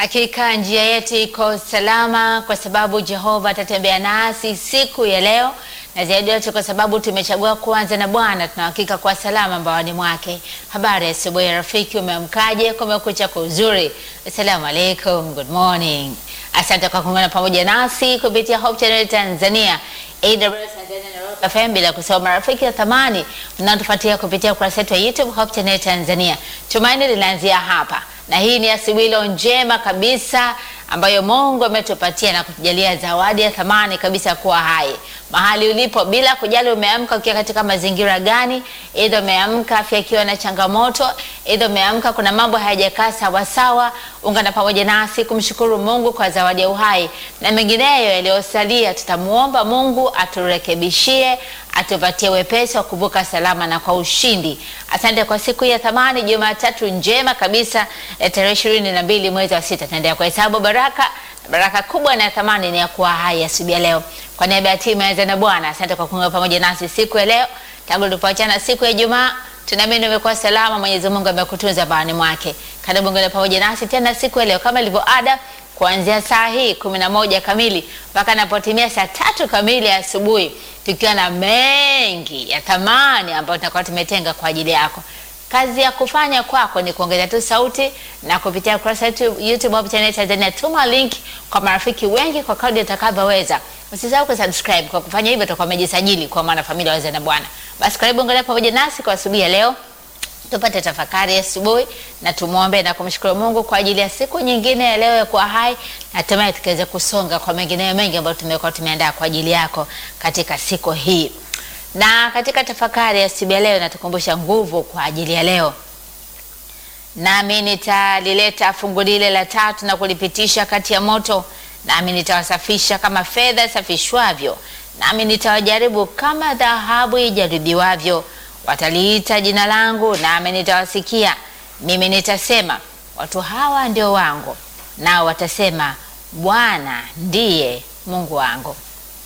Hakika njia yetu iko salama kwa sababu Jehova atatembea nasi siku ya leo, na zaidi yote kwa sababu tumechagua kuanza na Bwana, tunahakika kwa salama mbaoni mwake. Habari ya asubuhi rafiki, umeamkaje? Kumekucha kwa uzuri. Assalamu alaikum, good morning. Asante kwa kuungana pamoja nasi kupitia Hope Channel Tanzania AWS Tanzania na Rock FM, bila kusahau marafiki ya thamani mnaotufuatia kupitia ukurasa wetu wa YouTube Hope Channel Tanzania. Tumaini linaanzia hapa na hii ni asubuhi leo njema kabisa ambayo Mungu ametupatia na kutujalia zawadi ya thamani kabisa kuwa hai mahali ulipo, bila kujali umeamka ukiwa katika mazingira gani, aidha umeamka afya ikiwa na changamoto, aidha umeamka kuna mambo hayajakaa sawasawa. Ungana pamoja nasi kumshukuru Mungu kwa zawadi ya uhai na mengineyo yaliyosalia. Tutamuomba Mungu aturekebishie, atupatie wepesi wa kuvuka salama na kwa ushindi. Asante kwa siku ya thamani, Jumatatu njema kabisa ya tarehe ishirini na mbili mwezi wa sita. Tunaendelea kuhesabu baraka baraka kubwa na ya thamani ni ya kuwa hai asubuhi ya leo. Kwa niaba ya timu ya na Bwana, asante kwa kuungana pamoja nasi siku ya leo. Tangu tulipoachana siku ya Ijumaa, tunaamini umekuwa salama. Mwenyezi Mungu amekutunza barani mwake. Karibu ngana pamoja nasi tena siku ya leo kama ilivyo ada, kuanzia saa hii kumi na moja kamili mpaka napotimia saa tatu kamili ya asubuhi, tukiwa na mengi ya thamani ambayo tutakuwa tumetenga kwa ajili yako. Kazi ya kufanya kwako ni kuongeza tu sauti na kupitia ukurasa wetu YouTube Hope Channel Tanzania, tuma link kwa marafiki wengi kwa kadri utakavyoweza. Usisahau kusubscribe. Kwa kufanya hivyo utakuwa umejisajili kwa maana familia wazee na Bwana. Basi karibu ungana pamoja nasi kwa asubuhi ya leo, tupate tafakari asubuhi na tumwombe na kumshukuru Mungu kwa ajili ya siku nyingine ya leo ya kuwa hai, na hatimaye tukaweze kusonga kwa mengineyo mengi ambayo tumekuwa tumeandaa kwa ajili yako katika siku hii na katika tafakari ya siku ya leo natukumbusha nguvu kwa ajili ya leo. Nami nitalileta fungu lile la tatu na kulipitisha kati ya moto, nami nitawasafisha kama fedha safishwavyo, nami nitawajaribu kama dhahabu ijaribiwavyo. Wataliita jina langu, nami nitawasikia. Mimi nitasema, watu hawa ndio wangu, nao watasema, Bwana ndiye Mungu wangu.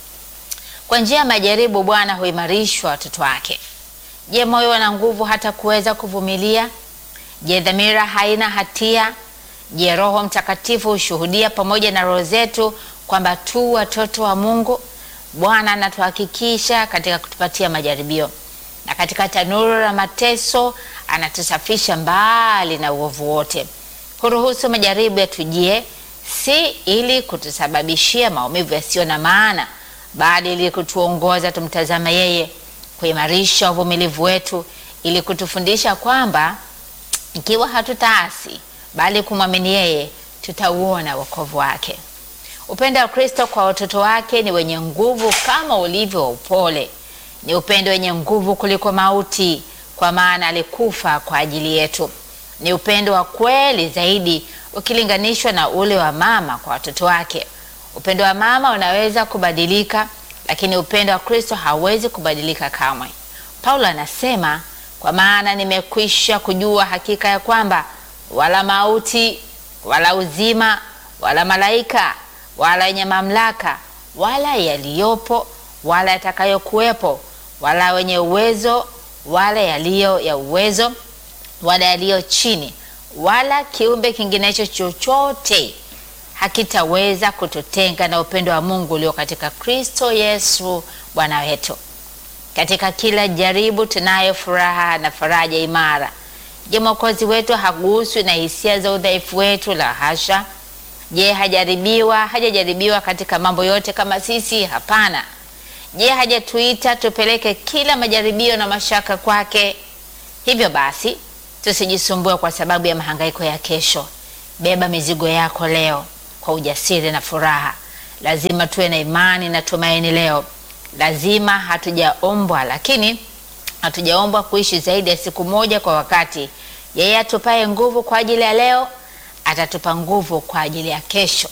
Kwa njia ya majaribu Bwana huimarishwa watoto wake. Je, moyo wana nguvu hata kuweza kuvumilia? Je, dhamira haina hatia? Je, Roho Mtakatifu hushuhudia pamoja na roho zetu kwamba tu watoto wa Mungu? Bwana anatuhakikisha katika kutupatia majaribio, na katika tanuru la mateso anatusafisha mbali na uovu wote. Huruhusu majaribu yatujie, si ili kutusababishia maumivu yasiyo na maana bali ili kutuongoza tumtazama yeye, kuimarisha uvumilivu wetu, ili kutufundisha kwamba ikiwa hatutaasi bali kumwamini yeye, tutauona wokovu wake. Upendo wa Kristo kwa watoto wake ni wenye nguvu kama ulivyo wa upole. Ni upendo wenye nguvu kuliko mauti, kwa maana alikufa kwa ajili yetu. Ni upendo wa kweli zaidi ukilinganishwa na ule wa mama kwa watoto wake. Upendo wa mama unaweza kubadilika, lakini upendo wa Kristo hauwezi kubadilika kamwe. Paulo anasema, kwa maana nimekwisha kujua hakika ya kwamba wala mauti wala uzima wala malaika wala yenye mamlaka wala yaliyopo wala yatakayokuwepo wala wenye uwezo wala yaliyo ya uwezo wala yaliyo chini wala kiumbe kinginecho chochote hakitaweza kututenga na upendo wa Mungu ulio katika Kristo Yesu Bwana wetu. Katika kila jaribu tunayo furaha na faraja imara. Je, Mwokozi wetu haguswi na hisia za udhaifu wetu? La hasha. Je, hajaribiwa hajajaribiwa katika mambo yote kama sisi? Hapana. Je, hajatuita tupeleke kila majaribio na mashaka kwake? Hivyo basi tusijisumbue kwa sababu ya mahangaiko ya kesho. Beba mizigo yako leo kwa ujasiri na furaha. Lazima tuwe na imani na tumaini leo. Lazima hatujaombwa, lakini hatujaombwa kuishi zaidi ya siku moja kwa wakati. Yeye atupaye nguvu kwa ajili ya leo atatupa nguvu kwa ajili ya kesho.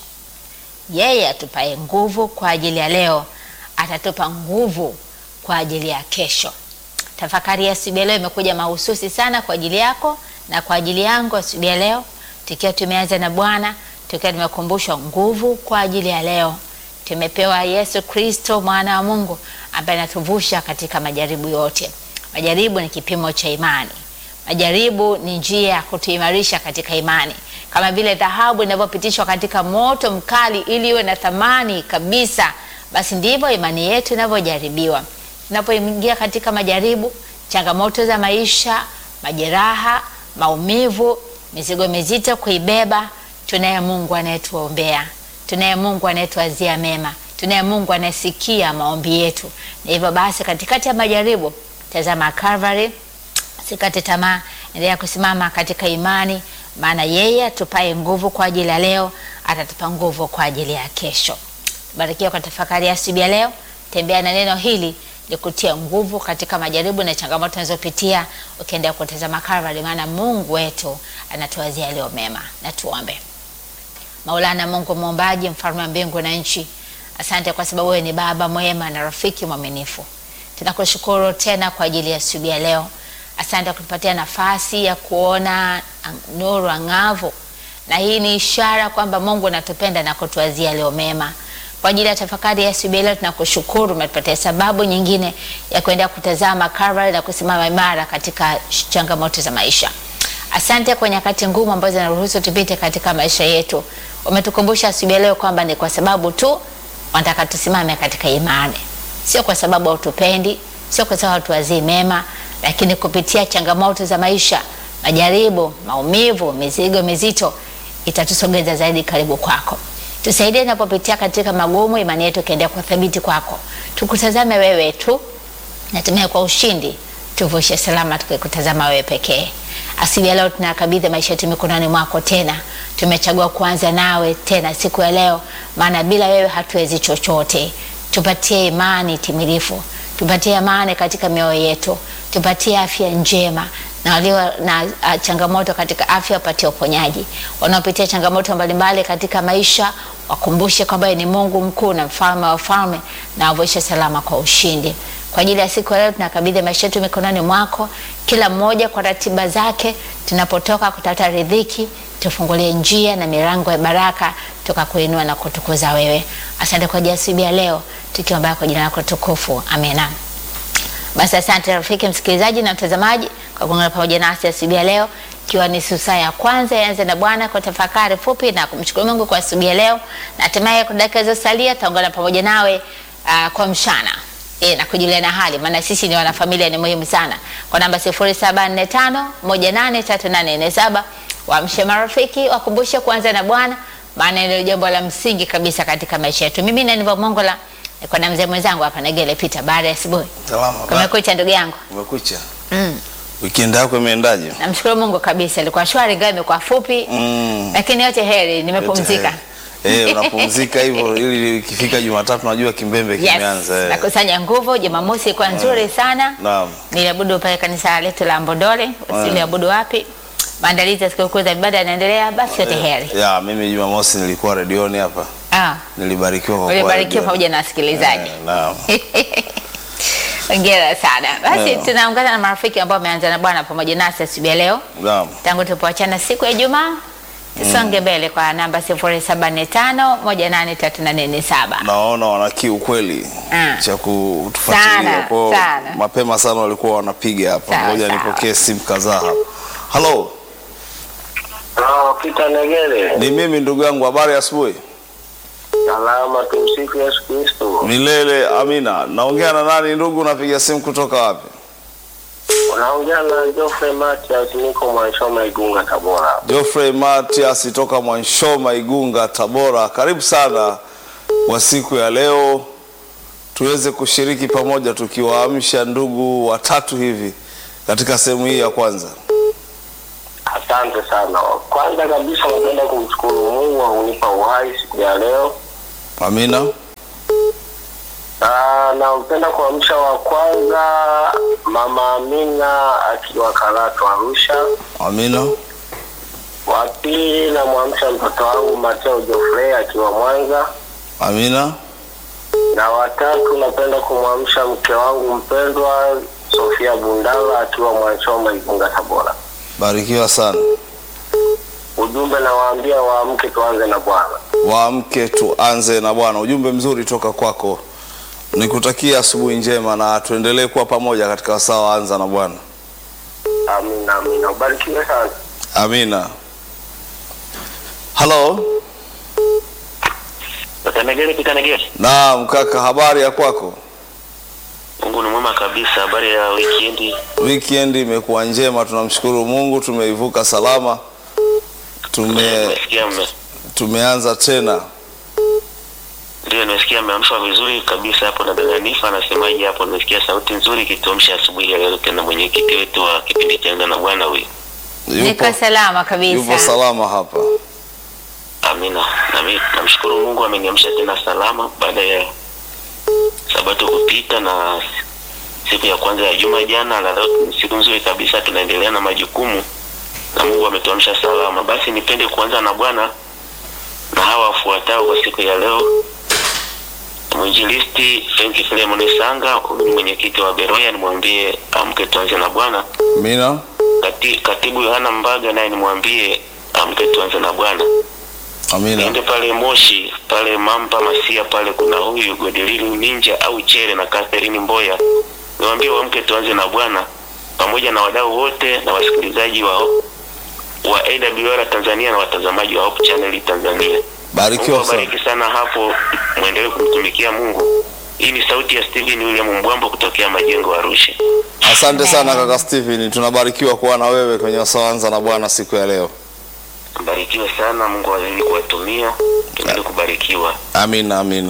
Yeye atupaye nguvu kwa ajili ya leo atatupa nguvu kwa ajili ya kesho. Tafakari ya asubuhi leo imekuja mahususi sana kwa ajili yako na kwa ajili yangu asubuhi ya leo, tukiwa tumeanza na Bwana tukiwa tumekumbushwa nguvu kwa ajili ya leo. Tumepewa Yesu Kristo mwana wa Mungu ambaye anatuvusha katika majaribu yote. Majaribu ni kipimo cha imani. Majaribu ni njia ya kutuimarisha katika imani, kama vile dhahabu inavyopitishwa katika moto mkali ili iwe na thamani kabisa, basi ndivyo imani yetu inavyojaribiwa. Tunapoingia katika majaribu, changamoto za maisha, majeraha, maumivu, mizigo mizito kuibeba, tunaye Mungu anayetuombea, tunaye Mungu anayetuazia mema, tunaye Mungu anayesikia maombi yetu. Na hivyo basi, katikati ya majaribu, tazama Calvary, sikate tamaa, endelea kusimama katika imani, maana yeye atupaye nguvu kwa ajili ya leo atatupa nguvu kwa ajili ya kesho. Barikiwa kwa tafakari ya asubuhi ya leo. Tembea na neno hili likutia nguvu katika majaribu na changamoto unazopitia, ukiendelea kutazama Calvary, maana Mungu wetu anatuwazia leo mema. Na tuombe. Maulana Mungu muumbaji, mfalme wa mbingu na nchi, asante kwa sababu wewe ni baba mwema na rafiki mwaminifu. Tunakushukuru tena kwa ajili ya asubuhi ya leo. Asante kwa kutupatia nafasi ya kuona nuru ang'avu, na hii ni ishara kwamba Mungu anatupenda na kutuwazia leo mema. Kwa ajili ya tafakari ya asubuhi leo tunakushukuru, umetupatia sababu nyingine ya kuendelea kutazama Calvary na kusimama imara katika changamoto za maisha. Asante kwa nyakati ngumu ambazo zinaruhusu tupite katika maisha yetu. Umetukumbusha asubuhi leo kwamba ni kwa sababu tu wanataka tusimame katika imani, sio kwa sababu hautupendi, sio kwa sababu hatuwazii mema, lakini kupitia changamoto za maisha, majaribu, maumivu, mizigo mizito itatusogeza zaidi karibu kwako. Tusaidie napopitia katika magumu, imani yetu ikiendelea kwa thabiti kwako. Tukutazame wewe tu, natumia kwa ushindi, tuvushe salama tukikutazama wewe pekee. Asubuhi ya leo tunakabidhi maisha yetu mikononi mwako tena. Tumechagua kuanza nawe tena siku ya leo, maana bila wewe hatuwezi chochote. Tupatie imani timilifu, tupatie amani katika mioyo yetu, tupatie afya njema na walio na uh, changamoto katika afya wapatie uponyaji. Wanaopitia changamoto mbalimbali katika maisha wakumbushe kwamba ni Mungu mkuu na mfalme wa falme, na wavushe salama kwa ushindi. Kwa ajili ya siku ya leo tunakabidhi maisha yetu mikononi mwako, kila mmoja kwa ratiba zake. Tunapotoka kutafuta riziki, tufungulie njia na milango ya baraka, tukakuinua na kutukuza wewe. Asante kwa ajili ya asubuhi ya leo, tukiomba kwa jina lako tukufu, amena. Basi asante rafiki msikilizaji na mtazamaji kwa kuungana pamoja nasi asubuhi ya leo, ikiwa ni susa ya kwanza yaanze na Bwana kwa tafakari fupi na kumshukuru Mungu kwa asubuhi ya leo, na hatimaye kwa dakika zilizosalia tutaungana pamoja nawe uh, kwa mchana e, na kujuliana hali, maana sisi ni wanafamilia, ni muhimu sana. Kwa namba 0745183847 waamshe marafiki, wakumbushe kuanza na Bwana, maana ndio jambo la msingi kabisa katika maisha yetu. Mimi ni Aniva Mongola niko na mzee mwenzangu hapa Negele Peter. Baada ya asubuhi, Salama. kumekucha ndugu yangu. Umekucha. Mm. Weekend yako imeendaje? Namshukuru Mungu kabisa, ilikuwa shwari, ingawa imekuwa fupi Mm. lakini yote heri, nimepumzika. Eh, unapumzika hivyo ili ikifika Jumatatu najua kimbembe Yes, kimeanza. eh. nakusanya nguvu. Jumamosi ilikuwa nzuri sana, Naam. niliabudu pale kanisa letu la Mbondole, usiliabudu wapi. Maandalizi ya sikukuu za ibada yanaendelea, basi yote heri. Ya, mimi Jumamosi nilikuwa redioni hapa. Ah, Nilibarikiwa kwa kuwa ulibarikiwa redioni. pamoja na wasikilizaji. Eh, Naam. Hongera sana. Basi Yeah. tunaungana na marafiki ambao wameanza na Bwana pamoja nasi asubuhi ya leo. Naam. tangu tulipoachana siku ya Ijumaa. Tusonge mbele kwa namba 0745183847. Naona wana kiu kweli Ah. cha kutufuatilia Sana, kwa sana. mapema sana walikuwa wanapiga hapa. Sawa, Ngoja sawa. nipokee simu kadhaa hapa. Halo, Halo, Peter Negere. ni mimi ndugu yangu, habari ya asubuhi. Salama, tumsifu Yesu Kristo. Milele amina. Naongea na nani ndugu? Unapiga simu kutoka wapi? Unaongea na Geoffrey Matias, niko Mwanshoma, Igunga, Tabora. Geoffrey Matias toka Mwanshoma, Igunga, Tabora. Karibu sana kwa siku ya leo, tuweze kushiriki pamoja, tukiwaamsha ndugu watatu hivi katika sehemu hii ya kwanza. Asante sana. Kwanza kabisa napenda kumshukuru Mungu kwa kunipa uhai siku ya leo. Amina. Ah, Nampenda kuamsha wa kwanza Mama Amina akiwa Karatu Arusha. Amina. Wa pili namwamsha mtoto wangu Mateo Geoffrey akiwa Mwanza, Amina. na watatu napenda kumwamsha mke wangu mpendwa Sofia Bundala akiwa Mwanchoma, Igunga, Tabora. Barikiwa sana. Ujumbe nawaambia waamke, tuanze na Bwana. Waamke tuanze na Bwana. Ujumbe mzuri toka kwako. Nikutakia asubuhi njema na tuendelee kuwa pamoja katika wasaa wa anza na Bwana. Amina, amina. Ubarikiwe sana. Amina. Halo. Natanegere Pitanegere. Naam kaka, habari ya kwako? Mungu ni mwema kabisa. Habari ya wikendi? Weekend imekuwa njema, tunamshukuru Mungu, tumeivuka salama. Tume, Nimesikia mme tumeanza tena. ndio, nimesikia mmeamshwa vizuri kabisa hapo na dada Nifa anasemaje hapo? Nimesikia sauti nzuri ikituamsha asubuhi ya leo, tena mwenyekiti wetu wa kipindi cha Anga na Bwana huyu. Niko salama kabisa. yupo salama hapa. Amina. Na mimi namshukuru Mungu ameniamsha tena salama baada ya sabato kupita na siku ya kwanza ya juma jana, na leo ni siku nzuri kabisa, tunaendelea na majukumu na Mungu ametuamsha salama. Basi nipende kuanza na Bwana na hawa wafuatao kwa siku ya leo. Mwinjilisti Frank Filemon Sanga, huyu ni mwenyekiti wa Beroya, nimwambie amke tuanze na Bwana. Amina. Kati, katibu Yohana Mbaga naye nimwambie amke tuanze na Bwana. Amina. Niende pale Moshi pale Mampa Masia pale kuna huyu Godelilu Ninja au Chere na Catherine Mboya, niwaambie waamke tuanze na Bwana pamoja na wadau wote na wasikilizaji wao wa AWR Tanzania na watazamaji wa Hope Channel Tanzania. Mungu Barikiwa sana. awabariki sana hapo, mwendelee kumtumikia Mungu. Hii ni sauti ya Steven William Mbwambo kutokea Majengo Arusha. Asante sana kaka Stephen, tunabarikiwa kuwa na wewe kwenye Wasawanza na Bwana siku ya leo. Mbarikiwe sana, Mungu azidi kuwatumia, tuendelee kubarikiwa. Amina, amina.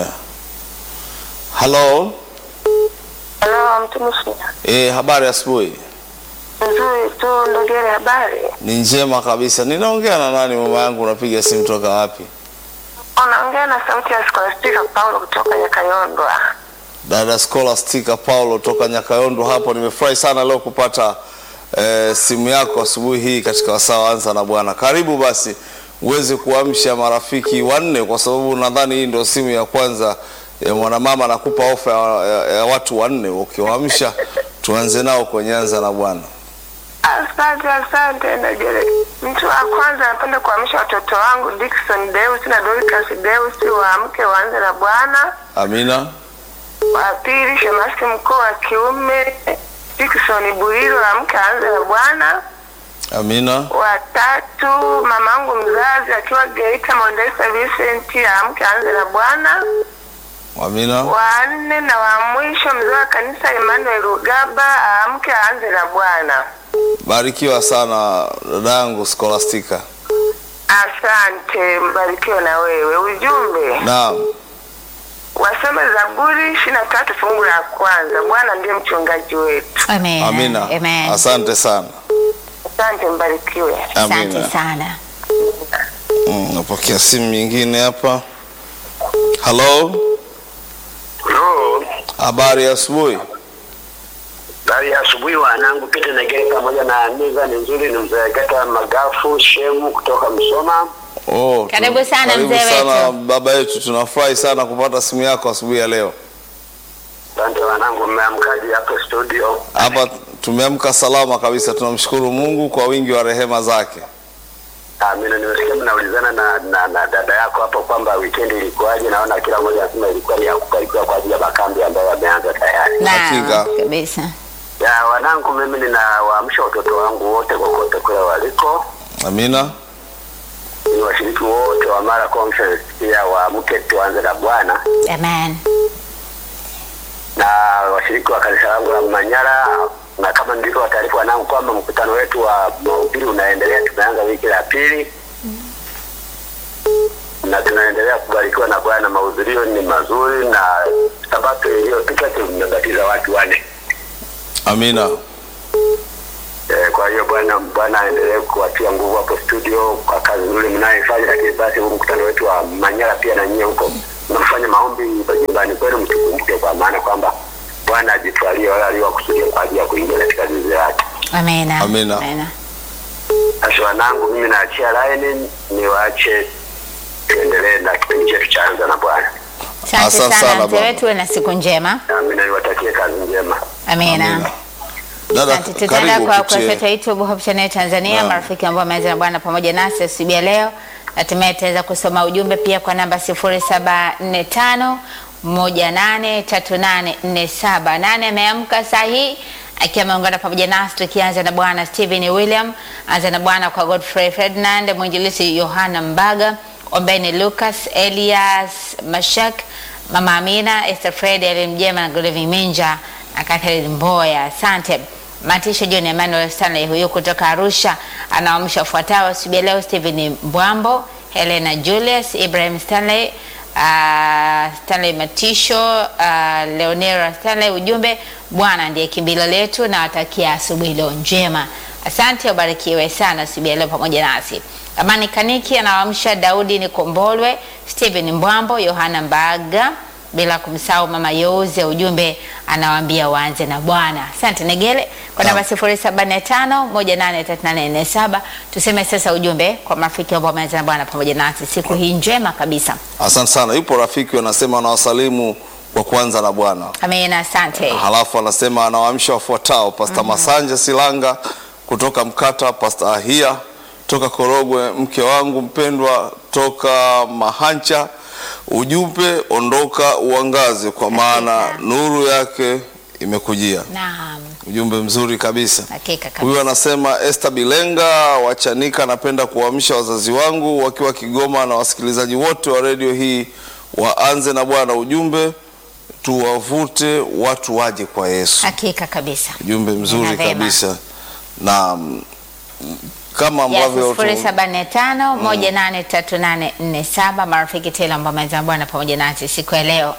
Halo. Halo, mtumishi. Eh, habari asubuhi. Nzuri tu, Ndogere, habari? Ni njema kabisa. Ninaongea na nani mama yangu? Unapiga simu toka wapi? Unaongea na sauti ya Scholastica Paulo kutoka Nyakayondwa. Dada Scholastica Paulo toka Nyakayondo hapo. Nimefurahi sana leo kupata eh, simu yako asubuhi hii katika wasaa anza na Bwana. Karibu basi uweze kuamsha marafiki wanne, kwa sababu nadhani hii ndio simu ya kwanza ya mwanamama nakupa ofa ya, ya, ya watu wanne. Ukiwaamsha tuanze nao kwenye anza na Bwana. Asante, asante Ndogere. Mtu wa kwanza napenda kuamsha watoto wangu Dickson Deus na Dorcas Deus, waamke waanze na Bwana. Amina, Wa pili, shemasi mkuu wa kiume Dickson Buiro, amke aanze na Bwana. amina, Wa tatu, mamangu mzazi akiwa Geita Mondesa Vincent, amke aanze na Bwana. amina. wa nne na wa mwisho mzee wa kanisa Emmanuel Rugaba aamke aanze na Bwana. Barikiwa sana dada yangu Scholastica. Asante, mbarikiwe na wewe. Ujumbe Naam, wasome Zaburi ishirini na tatu fungu la kwanza, Bwana ndiye mchungaji wetu. Amen. amina. Amen. Asante sana. Asante, mbarikiwe. Asante Amina. sana. Mm, napokea simu nyingine hapa. Halo, Halo. habari ya asubuhi. Habari ya asubuhi wanangu, Pete Negere pamoja na meza ni nzuri, ni mzee Gata Magafu Shemu kutoka Msoma. Oh, tu- Karibu sana karibu mzee sana wetu. baba yetu, tunafurahi sana kupata simu yako asubuhi ya leo. Asante wanangu, mmeamkaji hapo studio? Hapa tumeamka salama kabisa, tunamshukuru Mungu kwa wingi wa rehema zake. Amina, nimesikia mnaulizana na, na, na dada yako hapo kwamba weekend ilikuwaje. Naona kila mmoja anasema ilikuwa ni ya kubarikiwa kwa ajili ya makambi ambayo yameanza tayari. Hakika. Naam, kabisa. Ya wanangu, mimi ninawaamsha watoto wangu wote kokote kule waliko, Amina, ni washiriki wote wa Mara Conference pia waamke tuanze na Bwana Amen. na washiriki wa kanisa langu la Manyara, na kama ndivyo wataarifu wanangu kwamba mkutano wetu wa mahubiri unaendelea. Tumeanza wiki la pili na tunaendelea kubarikiwa na Bwana. Mahudhurio ni mazuri, na sabato iliyopita tumebatiza watu wane. amina, Eh, kwa hiyo Bwana Bwana aendelee kuwatia nguvu hapo studio kwa kazi nzuri mnayoifanya, lakini basi huu mkutano wetu wa Manyara pia na nyie huko mnafanya maombi nyumbani kwenu, mtukumbuke kwa maana kwamba Bwana ajitwalie wale aliowakusudia kwa ajili ya kuingia katika zizi lake. Amina. Amina. Amina. Basi wanangu, mimi naachia laini niwaache tuendelee na kipindi chetu cha anza na Bwana. Asante Asante sana sana, mzee baba. wetu, uwe na siku njema. Nami niwatakie kazi njema. Amina. Amina. Dada, Asante. Tutaenda karibu kwa kurasa yetu upitie. ya YouTube Hope Channel Tanzania, Naam. marafiki ambao wameanza na Bwana pamoja nasi asubuhi ya leo. Hatimaye tutaweza kusoma ujumbe pia kwa namba 0745 183847. Nane ameamka saa hii akiwa ameungana pamoja nasi tukianza na bwana Stephen William, anza na bwana kwa Godfrey Ferdinand, mwinjilisi Yohana Mbaga, Ombeni Lucas, Elias Mashak, Mama Amina, Esther Fred, Ellen Mjema na Golevi Minja na Catherine Mboya. Asante. Matisha John Emmanuel Stanley huyu kutoka Arusha anaamsha ufuatao asubuhi leo: Stephen Mbwambo, Helena Julius, Ibrahim Stanley, uh, Stanley Matisho, uh, Leonera Stanley. Ujumbe, Bwana ndiye kimbilio letu, na watakia asubuhi leo njema. Asante, ubarikiwe sana asubuhi leo pamoja nasi. Amani Kaniki anawaamsha Daudi Nikombolwe, Stephen Mbwambo, Yohana Mbaga bila kumsahau mama Yoze. Ujumbe anawaambia waanze na Bwana. Asante Negele kwa namba 0745183847. Tuseme sasa ujumbe kwa marafiki ambao wameanza na Bwana pamoja nasi siku hii njema kabisa. Asante sana. Yupo rafiki anasema anawasalimu kwa kwanza na Bwana, Amina, asante. halafu anasema anawaamsha wafuatao: Pasta Masanja Silanga kutoka Mkata, Pasta Ahia toka Korogwe, mke wangu mpendwa toka Mahancha. Ujumbe, ondoka uangaze, kwa maana nuru yake imekujia. Naam, Ujumbe mzuri kabisa. hakika Huyu kabisa. anasema Esther Bilenga wachanika, napenda kuamsha wazazi wangu wakiwa Kigoma na wasikilizaji wote wa redio hii waanze na Bwana. Ujumbe, tuwavute watu waje kwa Yesu. Hakika kabisa. Ujumbe mzuri Nena vema. kabisa na mm, kama Yes, ambavyo tu- sifuri saba nne tano moja nane tatu nane nne saba marafiki tele ambao wameanza Bwana pamoja nasi siku ya leo,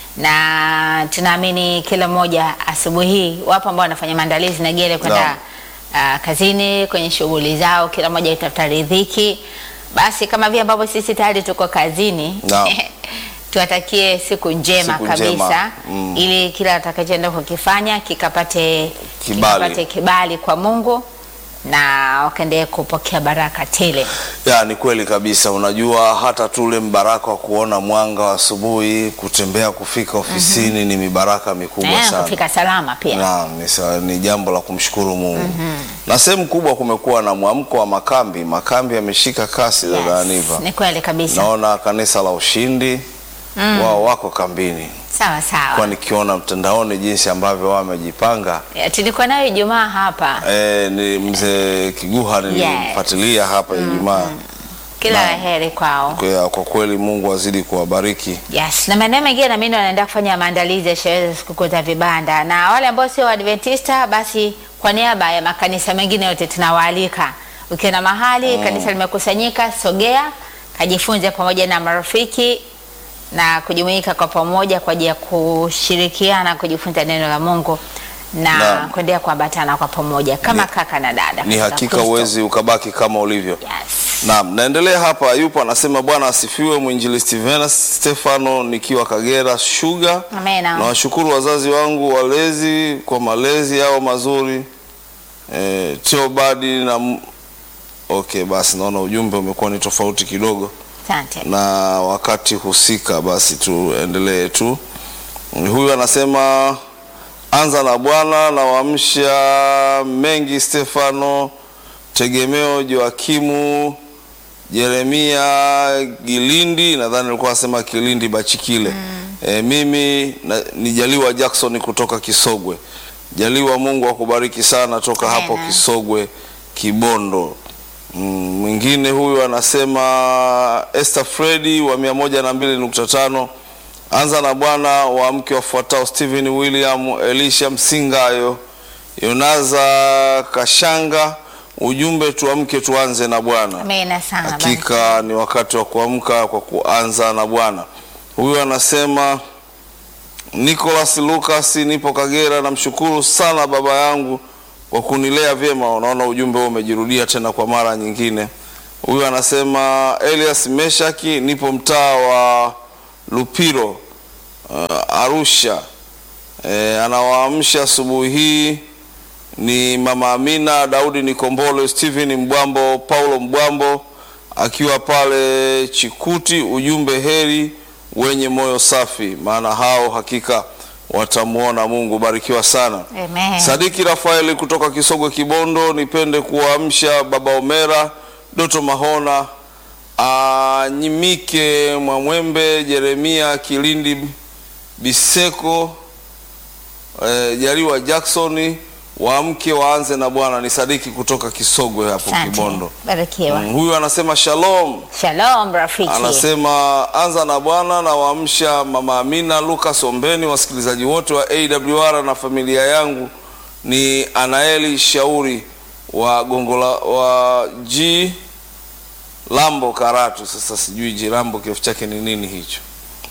na tunaamini kila mmoja asubuhi hii, wapo ambao wanafanya maandalizi na gere kwenda uh, kazini kwenye shughuli zao, kila mmoja itafuta riziki. Basi kama vile ambavyo sisi tayari tuko kazini Naam. tuwatakie siku njema Siku kabisa njema. Mm. ili kila atakachoenda kukifanya kikapate Kibali. kikapate kibali kwa Mungu na wakaendelee kupokea baraka tele. ya ni kweli kabisa. Unajua hata tu ule mbaraka wa kuona mwanga wa asubuhi, kutembea kufika ofisini ni mibaraka mikubwa Na sana. kufika salama pia. Naam, ni, sa- ni jambo la kumshukuru Mungu. Na sehemu kubwa kumekuwa na mwamko wa makambi. Makambi yameshika kasi dada Yes, Aniva. ni kweli kabisa. Naona kanisa la Ushindi wao wako kambini, Sawa kwa sawa. nikiona mtandaoni jinsi ambavyo wao wamejipanga. Ya, Tulikuwa nayo Ijumaa hapa. E, ni mzee Kiguha nilimfuatilia hapa Ijumaa. Kila Naam. la heri kwao. Kwa, kwa kweli Mungu azidi kuwabariki. Yes, na maeneo mengine na mimi wanaenda kufanya maandalizi ya sherehe za sikukuu za vibanda, na wale ambao sio Waadventista, basi kwa niaba ya makanisa mengine yote tunawaalika, ukiona mahali kanisa limekusanyika, sogea kajifunze pamoja na marafiki na kujumuika kwa pamoja kwa ajili ya kushirikiana kujifunza neno la Mungu na Naam. kuendelea kuambatana kwa pamoja kama Ni- kaka na dada. Ni katika hakika Kristo. uwezi ukabaki kama ulivyo. Yes. Naam, naendelea hapa. Yupo anasema Bwana asifiwe, mwinjilisti Venus Stefano nikiwa Kagera Sugar. Amena. Nawashukuru wazazi wangu walezi kwa malezi yao mazuri. E, Teobadi na m- okay, basi naona ujumbe umekuwa ni tofauti kidogo Asante. na wakati husika, basi tuendelee tu. Huyu anasema anza na Bwana na waamsha mengi Stefano Tegemeo Joakimu Jeremia Gilindi, nadhani alikuwa anasema Kilindi Bachikile. E, mimi na, ni Jaliwa Jackson kutoka Kisogwe. Jaliwa, Mungu akubariki sana toka hapo Amen. Kisogwe Kibondo. Mm, Mwingine huyu anasema Esther Fredi wa mia moja na mbili nukta tano anza na Bwana wa mke wafuatao Stephen William, Elisha Msingayo, Yonaza Kashanga. Ujumbe tuamke tuanze na Bwana. Amena sana. basi. Hakika ni wakati wa kuamka kwa kuanza na Bwana. Huyu anasema Nicholas Lucas, nipo Kagera, namshukuru sana baba yangu kwa kunilea vyema. Unaona ujumbe huo umejirudia tena kwa mara nyingine. Huyu anasema Elias Meshaki, nipo mtaa wa Lupiro uh, Arusha. E, anawaamsha asubuhi hii ni mama Amina Daudi Nikombolo, Stephen Mbwambo, Paulo Mbwambo akiwa pale Chikuti. Ujumbe heri wenye moyo safi, maana hao hakika watamwona Mungu. Barikiwa sana. Amen. Sadiki Rafaeli kutoka Kisogwe Kibondo, nipende kuwaamsha baba Omera, Doto Mahona, Anyimike Mwamwembe, Jeremia Kilindi Biseko, eh, Jaliwa Jackson. waamke waanze na Bwana. Ni Sadiki kutoka Kisogwe hapo Asante. Kibondo. Barikiwa. Mm, huyu anasema shalom. Shalom rafiki. Anasema anza na Bwana na waamsha mama Amina Lucas Ombeni, wasikilizaji wote wa AWR na familia yangu. Ni Anaeli Shauri wa Gongola wa G Lambo Karatu. Sasa sijui G Lambo kirefu chake ni nini hicho.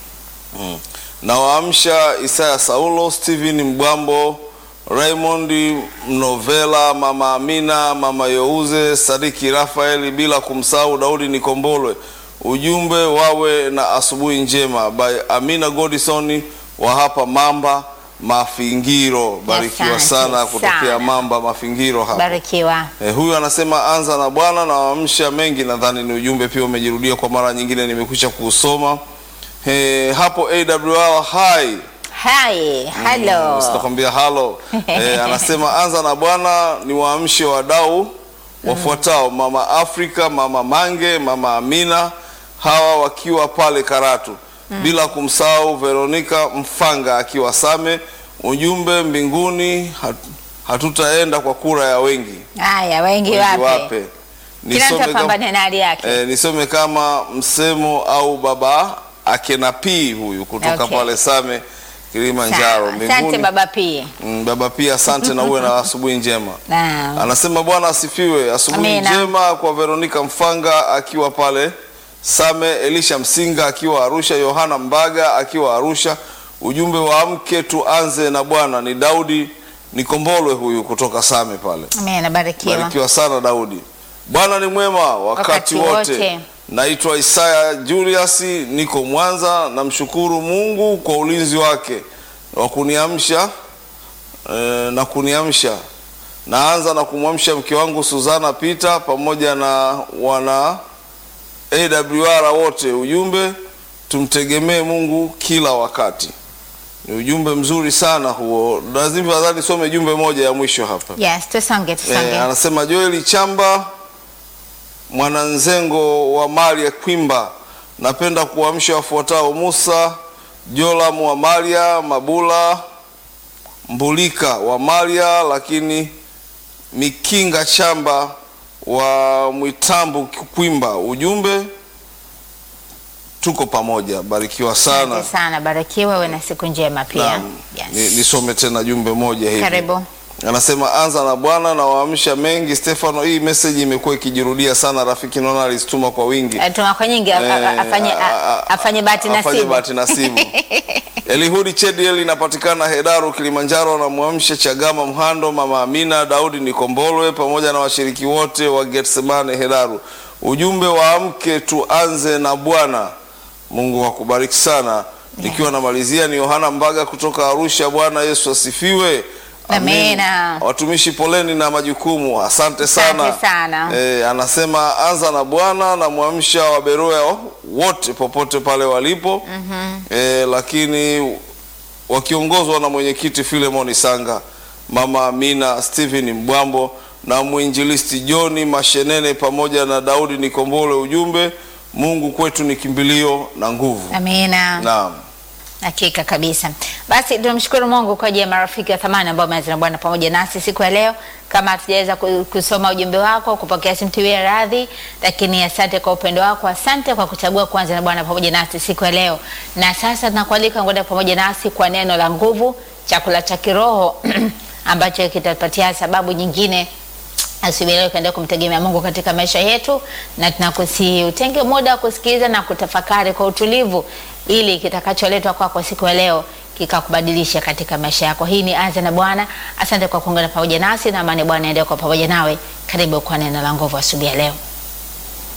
Mm. Na waamsha Isaya Saulo, Steven Mbwambo, Raymond Mnovela, mama Amina, mama Youze, Sadiki Rafaeli, bila kumsahau Daudi Nikombolwe. Ujumbe wawe na asubuhi njema by Amina Godison wa hapa Mamba Mafingiro. Barikiwa Asante sana kutokea sana. Mamba Mafingiro hapa. Barikiwa. Eh, huyu anasema anza na Bwana na waamsha mengi. Nadhani ni ujumbe pia umejirudia kwa mara nyingine, nimekwisha kuusoma. Eh, hapo AWR hai Hi, hello. sitakwambia halo. Eh, anasema anza na Bwana ni waamshe wadau wafuatao: mama Afrika, mama Mange, mama Amina, hawa wakiwa pale Karatu, bila kumsahau Veronica Mfanga akiwa Same. Ujumbe mbinguni hat, hatutaenda kwa kura ya wengi Haya, wengi wengi wape. wape. Kila mtu Nisome kama- apambane na hali yake. Eh, nisome kama msemo au baba akena pii huyu kutoka Okay. pale Same Kilimanjaro Sawa. Asante baba pia. Mm, baba pia asante na uwe na asubuhi njema. Naam. Anasema Bwana asifiwe. Asubuhi Amina. njema kwa Veronica Mfanga akiwa pale Same, Elisha Msinga akiwa Arusha, Yohana Mbaga akiwa Arusha. Ujumbe wa mke tuanze na Bwana ni Daudi Nikombolwe huyu kutoka Same pale. Amina, barikiwa. Barikiwa sana Daudi. Bwana ni mwema wakati, Wakati wote. wote. Naitwa Isaya Julius, niko Mwanza. Namshukuru Mungu kwa ulinzi wake wa kuniamsha eh, na kuniamsha. Naanza na kumwamsha mke wangu Suzana Peter pamoja na wana AWR wote. Ujumbe tumtegemee Mungu kila wakati. Ni ujumbe mzuri sana huo. Lazima nadhani some jumbe moja ya mwisho hapa. Yes, tusonge tusonge. Eh, anasema Joeli Chamba mwananzengo wa mali ya Kwimba, napenda kuamsha wafuatao: Musa Jolam wa Maria, Mabula Mbulika wa Maria, lakini Mikinga Chamba wa Mwitambu Kwimba. Ujumbe tuko pamoja, barikiwa sana. Asante sana, barikiwa, uwe na siku njema pia. Naam. Ni- Yes. nisome tena jumbe moja hivi. Karibu. Anasema anza na Bwana na waamsha mengi. Stefano, hii message imekuwa ikijirudia sana. Rafiki naona alizituma kwa wingi. Eh, Tuma kwa nyingi a- a- Eh, afanye a- a- a- afanye bahati afanye nasibu. bahati nasibu. Elihudi Chediel inapatikana Hedaru, Kilimanjaro. Na mwamshe Chagama Mhando, mama Amina, Daudi Nikombolwe pamoja na washiriki wote wa Getsemane Hedaru. Ujumbe waamke, tuanze na Bwana. Mungu akubariki sana. Nikiwa namalizia ni Yohana Mbaga kutoka Arusha. Bwana Yesu asifiwe. Amin. Amina. Watumishi poleni na majukumu, asante sana. Asante sana. Eh, anasema anza na Bwana na mwamsha wa Beroya wote popote pale walipo eh, lakini wakiongozwa na mwenyekiti Filemoni Sanga, mama Amina, Stephen Mbwambo na mwinjilisti Johni Mashenene pamoja na Daudi Nikombole. Ujumbe, Mungu kwetu ni kimbilio na nguvu. Amina. Naam. Hakika kabisa. Basi tunamshukuru Mungu kwa ajili ya marafiki wa thamani ambao wameanza na Bwana pamoja nasi siku ya leo. Kama hatujaweza ku- kusoma ujumbe wako, kupokea simu tuwie radhi, lakini asante kwa upendo wako, asante kwa kuchagua kuanza na Bwana pamoja nasi siku ya leo. Na sasa tunakualika ngoja pamoja nasi kwa neno la nguvu, chakula cha kiroho ambacho kitatupatia sababu nyingine asubuhi leo ukaendelea kumtegemea Mungu katika maisha yetu, na tunakusihi utenge muda wa kusikiliza na kutafakari kwa utulivu, ili kitakacholetwa kwako siku ya leo kikakubadilisha katika maisha yako. Hii ni Anza na Bwana. Asante kwa kuungana pamoja nasi, na amani ya Bwana endelee kwa pamoja nawe. Karibu kwa neno la nguvu asubuhi ya leo.